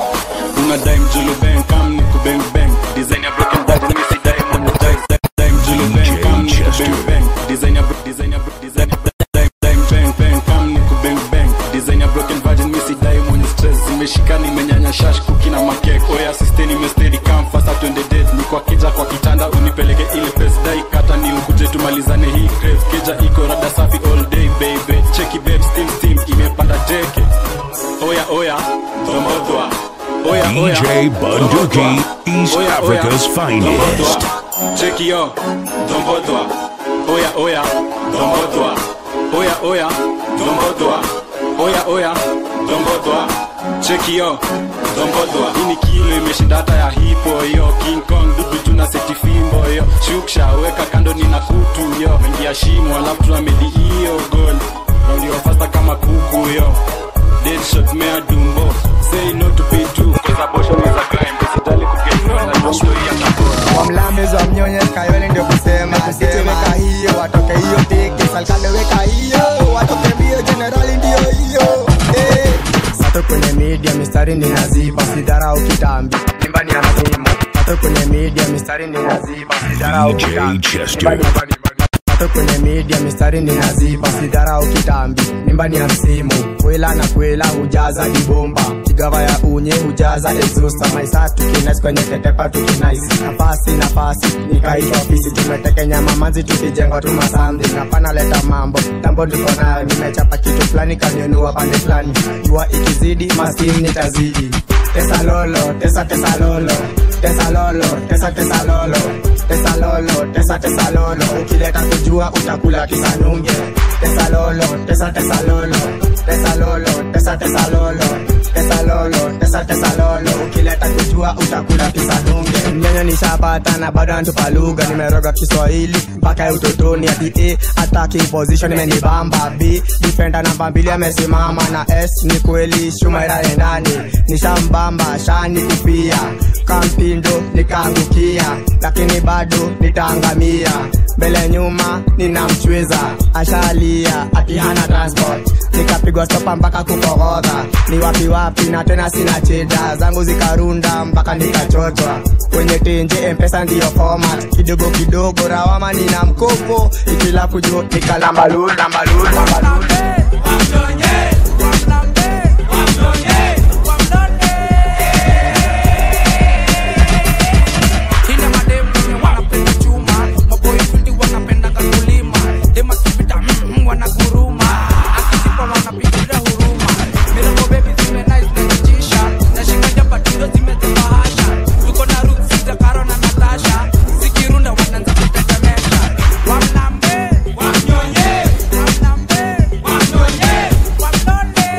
Una dime Julu bang, come niku bang bang. Design ya broken back, let me see dime on the dice. Dime Julu bang, come niku bang bang. Design ya bro- design ya bro- design ya dime dime bang bang, come niku bang bang. Design ya broken virgin, me see dime on the stress. Zimeshikana imenyanya shash kuki na makek. Oya sisteni mestedi, come faster twende date. Niko akija kwa kitanda unipeleke ile pesa dai kata ni ukuje tumalizane hii crave. Keja iko rada safi all day baby. Cheki babe steam steam imepanda teke. Oya oya, dombodwa. Oya oya.
DJ Bunduki, East
Oya, oya.
Africa's finest.
Cheki yo, dombodwa. Oya oya, dombodwa. Oya oya, dombodwa. Oya oya, dombodwa. Cheki yo, dombodwa. Hii ni kilo imeshinda hata ya hipo yo. King Kong dudu tuna seti fimbo yo. Shuksha weka kando nina kutu yo. Ingia shimo alafu tunamedi hiyo goal. Ndio fasta kama kuku yo. Deadshot mea dumbo. Say no to P2 cause abortion is a crime. Usijali kuget na ndio ya tabora.
wamlambezwa mnyonye kayole ndio kusema weka hiyo watoke hiyo teke salkande weka hiyo watoke mbio jenerali ndio hiyo eh. sato kwenye media mistari ni naziba sidharau kitambi nyumbani ya masimu sato kwenye media mistari ni naziba sidharau
DJ
kitambi
Chester.
Sato kwenye media mistari ni naziba sidharau kitambi mimbani ya msimu kwela na kwela hujaza dibomba kigava ya unye hujaza exhauster maisa tukinais kwenye tetepa tukinais nafasi nafasi nikaitwa ofisi tumetekenya mamanzi tukijenga tu masamdi napana leta mambo tambo ndiko nayo nimechapa kitu fulani kanionua pande fulani jua ikizidi maskini nitazidi tesa lolo tesa tesa lolo tesa lolo tesa tesa lolo tesa lolo tesa tesa lolo ukileta kujua utakula kisanunge tesa lolo tesa tesa lolo tesa lolo tesa tesa lolo tesa lolo tesa tesa lolo ukileta kujua utakula kisanunge mnyanya nishapata na bado antupa lugha nimeroga kiswahili mpaka ya utotoni ati a ataki position imenibamba b defender namba mbili amesimama na s ni kweli shumaira endani nishambamba shani kufia kampindo nikaangukia lakini bado nitaangamia mbele nyuma ninamchweza ashalia ati hana transport nikapigwa stopa mpaka kukogodha ni wapi wapi na tena sina cheda zangu zikarunda mpaka nikachotwa kwenye tenje mpesa ndiyo format kidogo kidogo rawama nina mkopo ikila kujo nikalambalulu lambalulu lambalulu
Ina mademu wenye wanapenda chuma maboy fiti wanapenda kulima dema kipita mm, wanaguruma akisipa wanapigia huruma mirongo bebi zime nice na kichisha nashika jaba tindo zimezibahasha tuko na Ruth Sita Karo na Natasha zikirunda wanaanza kutetemesha wamnambe wamnyonye wamnambe wamnyonye wamnone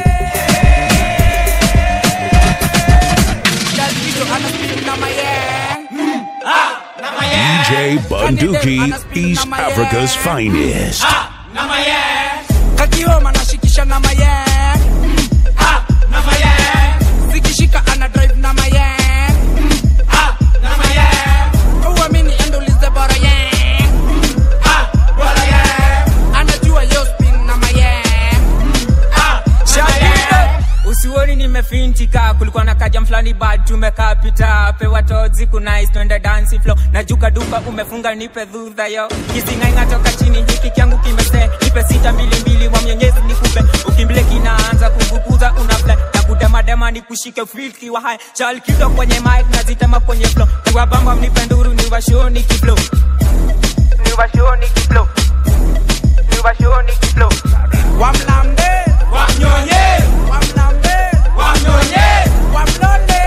Kazi hizo ana speed na mayeng mm. ah na mayeng
DJ Bunduki, East Africa's finest.
na mayeng kakioma nashikisha na mayeng Mm, ah, na mayeng zikishika ana drive na mayeng Mm, ah, na mayeng uamini endolize bora yeng Mm, ah, bora yeng anajua yo spin na mayeng Mm, ah, na mayeng
usioni nimefintika kulikuwa na kaja mfla
fulani bad tumekaa pita pewa tozi kunais twende dansi flow najuka duka umefunga nipe dhudha yo kisingainga toka chini hiki kyangu kimese nipe sita mbili mbili wa mwenyezi nikupe ukimbile kinaanza kuvukuza unafle na kudemadema ni kushike filki wa hai chal kido kwenye mic nazitema kwenye flow niwabamba mnipe nduru niwashoni kiflow niwashoni kiflow niwashoni kiflow
wamlambe wamnyonye wamlambe wamnyonye wamlole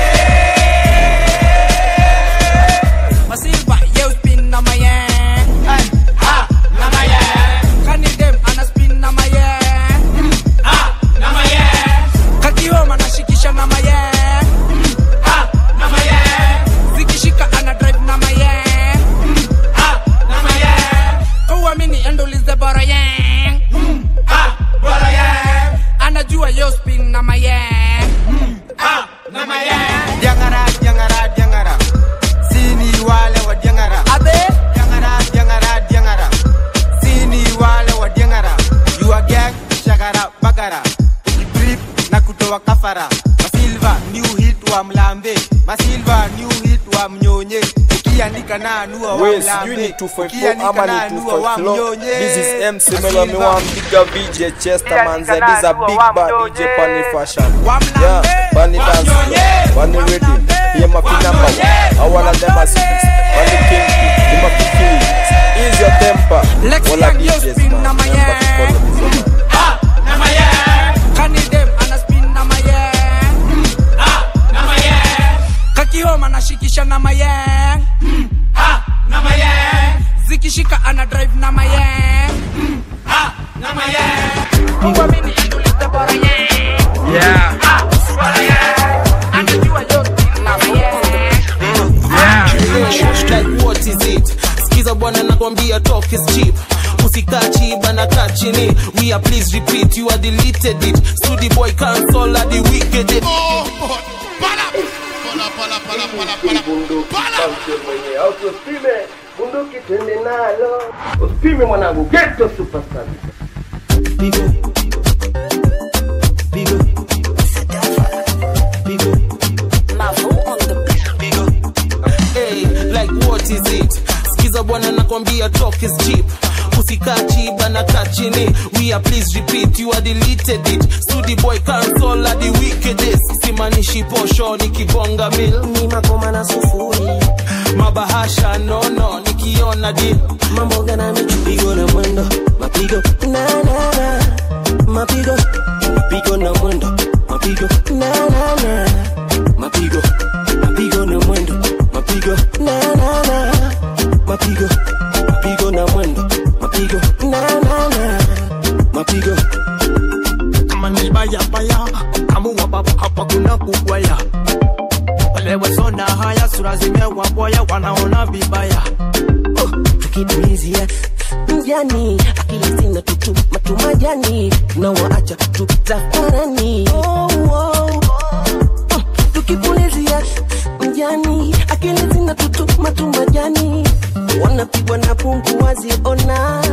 masilva ye spin na mayen ha na mayen kanidem ana spin na mayen ha na mayen kakioma anashikisha na mayen ha na mayen zikishika ana drive na mayen ha na mayen kauamini endolize bora yen ha bora yen anajua yo spin na mayen ha na mayen
Diangara, diangara, diangara. Sini wale wa diangara.
Abe.
Diangara, diangara, diangara. Sini wale wa diangara. You are gang, shagara, bagara. Trip na kutoa kafara. Masilva, new hit wa mlambe. Masilva, new hit wa mnyonye. Ukiandika na anua wa
We, sijui ni
mlambe.
254
Ukiandika
ama
na
ni
anua wa
254 flow.
mnyonye.
This is MC
Masilva.
Melo Miwam Bigger VJ Chester man This is a big bad DJ Pani fashion Yeah, Pani dance floor Pani ready Here my fi number one I wanna them a six Pani king He my fi kings Ease your temper
Lexi
All a
and yo
DJs
spin
man
na my
Remember to follow this one
na mayen kanidem ana spin na mayen ha na mayen kakihoma anashikisha na mayen ha na mayen zikishika ana drive na mayen ha na mayen uamini endolize bora yen
Yeah.
ha bora yen anajua yo spin na mayen
like what is it skiza bwana nakwambia talk is cheap usikachi bana kaa chini we are please repeat you are deleted it studi boy cancel at the wicked it
Usipime bunduki twende nalo, usipime mwanangu, geto superstar.
hey, like what is it skiza bwana nakwambia talk is cheap usikachi bana kaa chini we are please repeat you are deleted it studi boy cancel at the wickedest simanishi posho nikibonga mil
ni makoma na sufuri
mabahasha nono nikiona di
mambo gana mipigo na mwendo mapigo na na na mapigo mapigo na mwendo mapigo na na na mapigo mapigo na mwendo mapigo na na na mapigo mapigo na mwendo mapigo na na na mapigo
kama ni baya baya kamua baba hapa kuna kugwaya wale wasona haya sura zimewaboya wanaona vibaya
tukipulizia mjani akili zina tutu matumajani tunawaacha tu tafarani oh, oh. Mm, tukipulizia mjani akili zina tutu matumajani wanapigwa na pungu waziona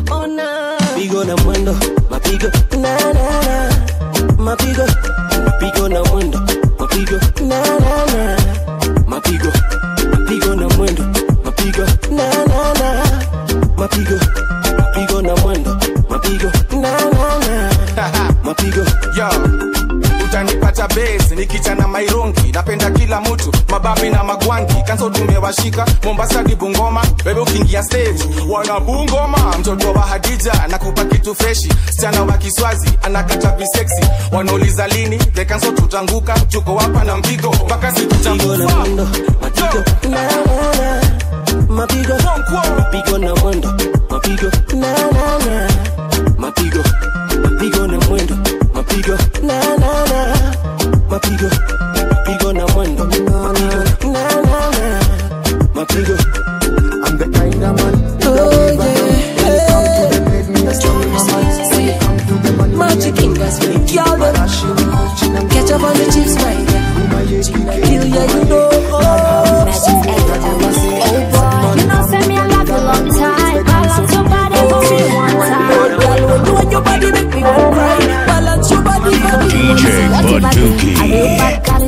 ona pigo na mwendo mapigo na na na mapigo mapigo na mwendo mapigo na na na mapigo mapigo na mwendo mapigo na na na mapigo mapigo na mwendo mapigo na na na mapigo
Yo, utanipata base nikichana mairungi napenda kila mtu mababi na magwangi kanso tumewashika mombasa di bungoma bebe ukiingia stage wana bungoma mtoto wa hadija nakupa kitu freshi msichana wa kiswazi anakata viseksi wanauliza lini the kanso tutanguka tuko hapa na mpigo mpaka sikutambufa
mapigo na na na mapigo mapigo na mwendo mapigo na na na mapigo mapigo na mwendo mapigo na na na mapigo mapigo na mwendo mapigo na na na mapigo
I'm the kind of man
oh yeah Magic fingers for the girl them Catch up on the chips right there Kill yeah you know
Oh boy, you know send me I love you long time. I love somebody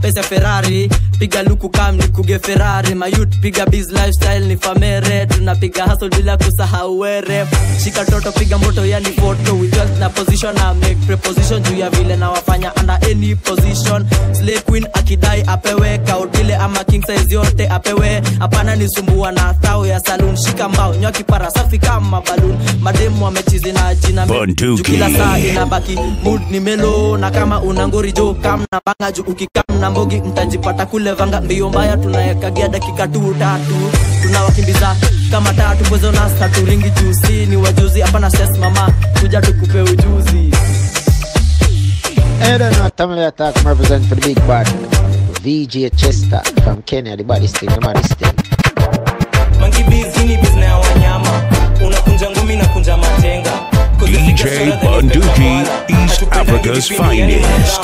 pesa ferrari piga luku kam ni kuge ferrari mayut piga biz lifestyle ni famere tunapiga hustle bila kusahau were shika toto piga moto yani photo with wealth na position na make preposition juu ya vile na wafanya under any position slay queen akidai apewe kaudile ama king size yote apewe hapana nisumbua na thao ya saloon shika mbao nywa kipara safi kama balloon mademu wamechizi na jina me-
Bunduki.
juu kila saa inabaki mood ni melo na kama una ngori jo kam na banga juu ukikam na mbogi mtajipata kule vanga mbio mbaya tunayekagia dakika tu tatu tunawakimbiza kama tatu bwezo na staturingi jusi ni wajuzi hapana stress mama kuja tukupe ujuzi
I don't know, Tamil attack I'm represent for the big bad VJ Chester from Kenya, the baddest thing, the baddest thing.
Monkey Biz, hii ni business ya wanyama unakunja ngumi na kunja matenga
DJ Bunduki, East Africa's finest.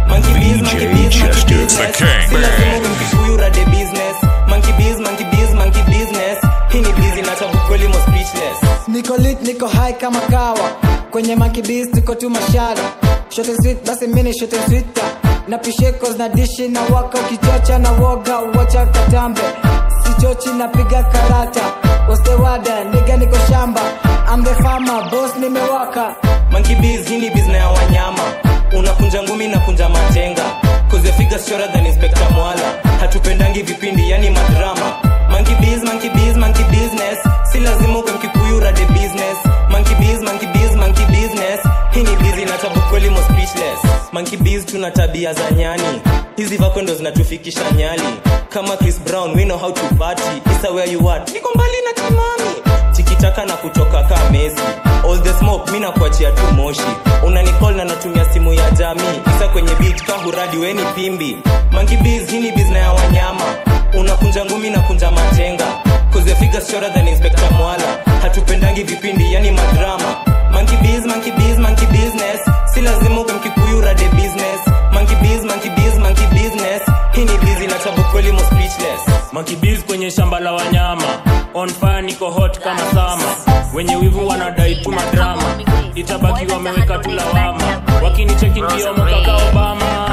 DJ Chester. The King.
huyu rade business monkey biz monkey biz monkey business hii ni biz inachabu kweli mo speechless
niko lit niko high kama kawa kwenye mankibis tuko tu mashara shote sweet basi mini shote swita na pishekos na dishi na waka ukichocha na woga uwacha katambe sichochi napiga karata ostewada niga niko shamba I'm the farmer boss nimewaka
monkey biz hii ni business ya wanyama unakunja ngumi na kunja matenga cause your figure shorter than inspector mwala hatupendangi vipindi yani madrama monkey biz monkey biz monkey business si lazima uke mkikuyu rade business monkey biz monkey biz monkey business hii ni biz inatabu kweli mo speechless monkey biz tuna tabia za nyani hizi vako ndo zinatufikisha nyali kama chris brown we know how to party isa where you at niko mbali na timami tikitaka na kutoka kaa mesi all the smoke mi nakuachia tu moshi unanicall na natumia simu ya jamii isa kwenye beat ka huradi weni pimbi monkey biz hii ni bizna ya wanyama unakunja ngumi na kunja matenga cause your figures shorter than inspector mwala hatupendangi vipindi yani madrama monkey biz monkey biz monkey business si lazima uke mkikuyu rade business monkey biz monkey biz monkey business hii ni biz inachabu kweli mo speechless
makibiz kwenye shamba la wanyama on fire niko hot kama sama wenye wivu wanadai tu madrama itabaki wameweka tu lawama wakinicheki ndio mokaka obama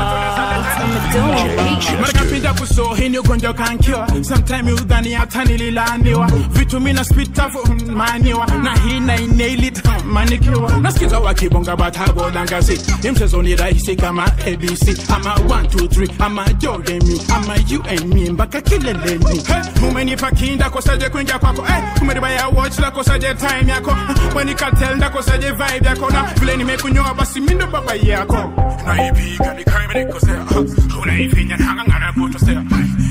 marakapinda kuso hii ni ugonjwa kankiwa sometime udhani hata nililaaniwa vitu mina spitafu maniwa na hii na inailit manikiwa nasikiza wakibonga batabodangasi ni mchezo ni rahisi kama abc ama 123 ama jogemi ama you and me mpaka kileleni hey, umenipa kinda kosaje kuingia kwako hey, umeribaya watch la kosaje time yako wenikatel ndakosaje vibe yako na vile nimekunyoa basi mindo baba yako naipiga nikaimenikosea unaifinya nakangana kutosea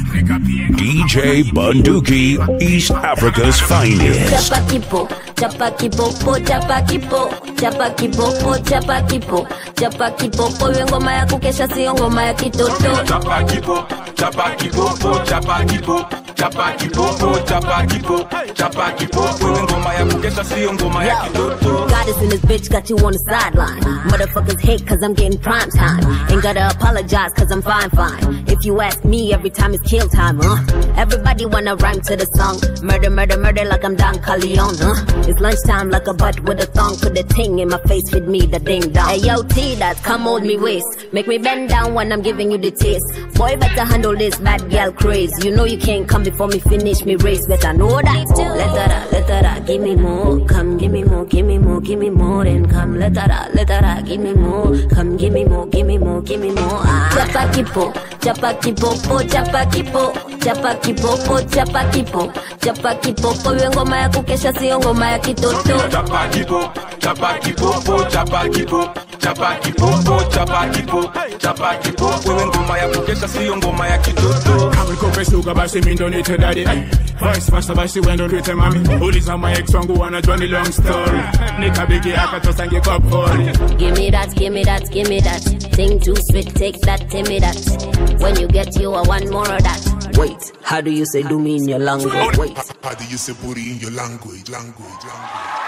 DJ Bunduki, East Africa's finest.
chapa kipo chapa kipopo chapa kipo chapa kipopo chapa kipo chapa kipopo iwe ngoma ya kukesha sio ngoma ya kitoto
chapa kipo chapa kipopo chapa kipo chapa kipopo chapa kipo chapa kipopo iwe ngoma ya kukesha sio ngoma ya kitoto
Goddess in this bitch got you on the sideline. Motherfuckers hate cause I'm getting prime time. Ain't gotta apologize cause I'm fine, fine. If you ask me, every time it's kill time, huh? Everybody wanna rhyme to the song. Murder, murder, murder like I'm Don Corleone, huh? It's lunchtime like a butt with a thong. Put the ting in my face with me, the ding dong. Hey yo, T, that come hold me waist. Make me bend down when I'm giving you the taste. Boy, better handle this bad girl craze. You know you can't come before me finish me race. Better know that. Let that out, let that out, give me more. Come, give me more, give me more, give me more. Then come, let that out, let that out, give me more. Come, give me more, give me more, give me more. Ah. Chapa kipo, chapa kipo, po, chapa kipo, chapa kipo, po, chapa kipo, chapa kipo. Po, iwe ngoma ya kukesha sio ngoma ya kitoto.
chapa kipo chapa kipopo chapa kipo chapa kipopo chapa kipo chapa kipopo iwe ngoma ya kukesha sio ngoma ya kitoto
amikope suga basi mindo nite dadi vice versa basi wendo nite mami uliza my ex wangu wanajua ni long story nikabigi akatosange kwa pori
Give me that, give me that, give me that. Thing too sweet, take that, give me that. When you get you, I want more of that.
Wait, how do you say do me in your language? Wait.
How do you say booty in your language? Language, language.